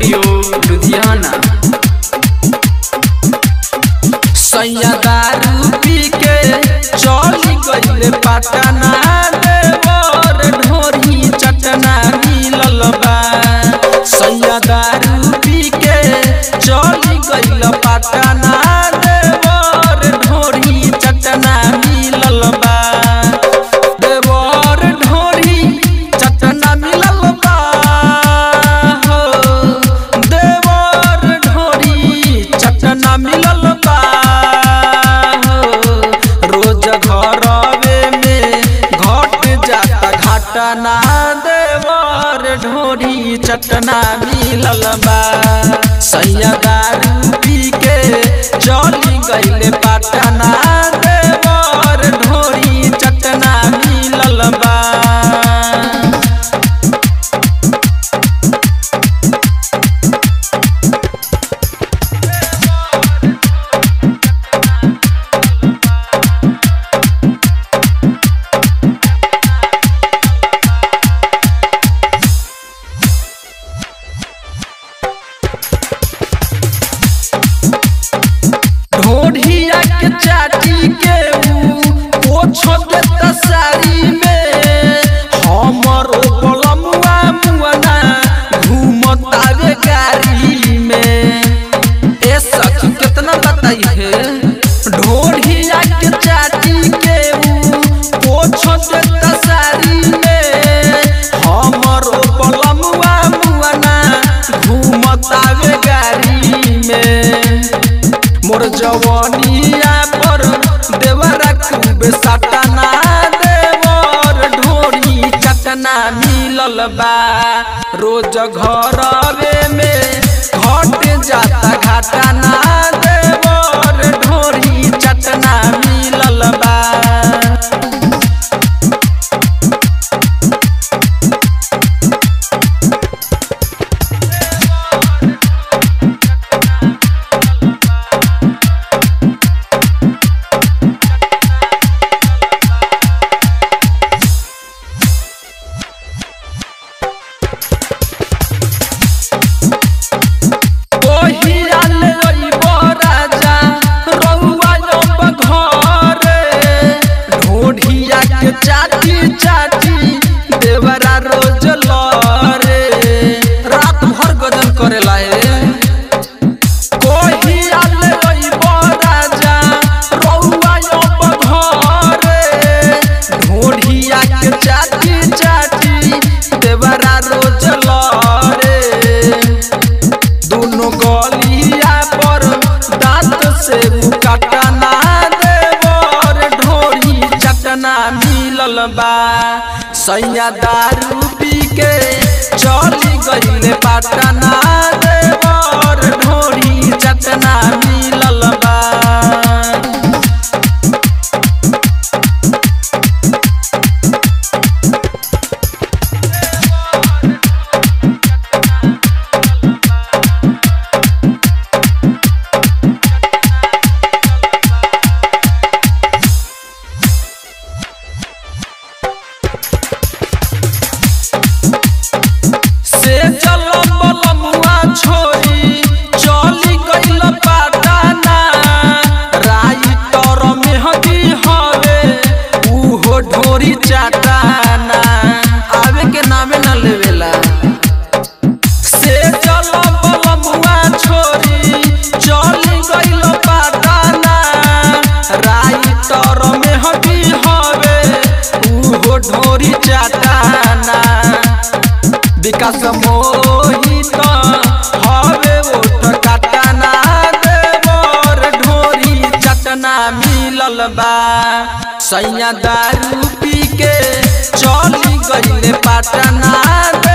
studio Ludhiana सैया दारू पी के चली गईले पटना देवर ढोरी चटना मिलल बा सैया दारू पी के चली गईल पटना देवर ढोरी चटना मिलल बा देवर ढोरी चटना मिलल बा हो देवर ढोरी चटना मिलल बा हो रोज घरवे में घट जाता घटना देवर ढोरी चटना मिलल बा सैया दारू पी के चली गईले पटना देवर ढोरी चटना मिलल बा ढोढ़िया के चाटी के ऊ पोछो देता साड़ी में हमर बलमुआ मुआना घूमता रे गाड़ी में ए सखी कितना बताई है ढोढ़िया के चाटी के ऊ पोछो देता साड़ी में हमर बलमुआ मुआना घूमता रे गाड़ी में मोर जवानिया पर देवरा खूबे सटना देवर ढोरी चटना मिलल बा रोज घरवे में घट जाता घटना देवर ढोरी चटना मिलल बा ओहिया ले अइबो राजा रउआ जब घरे ढोढ़िया के चाची चाची देवरा रोज लरे रात भर गजन करेला ए ओहिया ले अइबो राजा रउआ जब घरे ढोढ़िया के चाची चाची देवरा रोज लरे दोनों गलिया पर दांत से काटना देवर ढोरी चटना मिलल बा सैया दारू पी के चली गईले पटना देवर ढोरी चटना मिलल बा से चल बलमुआ छोरी चली गईल पटना राइटर मेहदी हवे उहो ढोरी चाटाना आवे के नामे न लेवेला से चल बलमुआ छोरी चली गईल पटना राइटर मेहदी हवे उहो ढोरी चाटाना विकास मोहित हवे ओठ काटना देवर ढोरी चटना मिलल बा सैया दारू पी के चली गईले पटना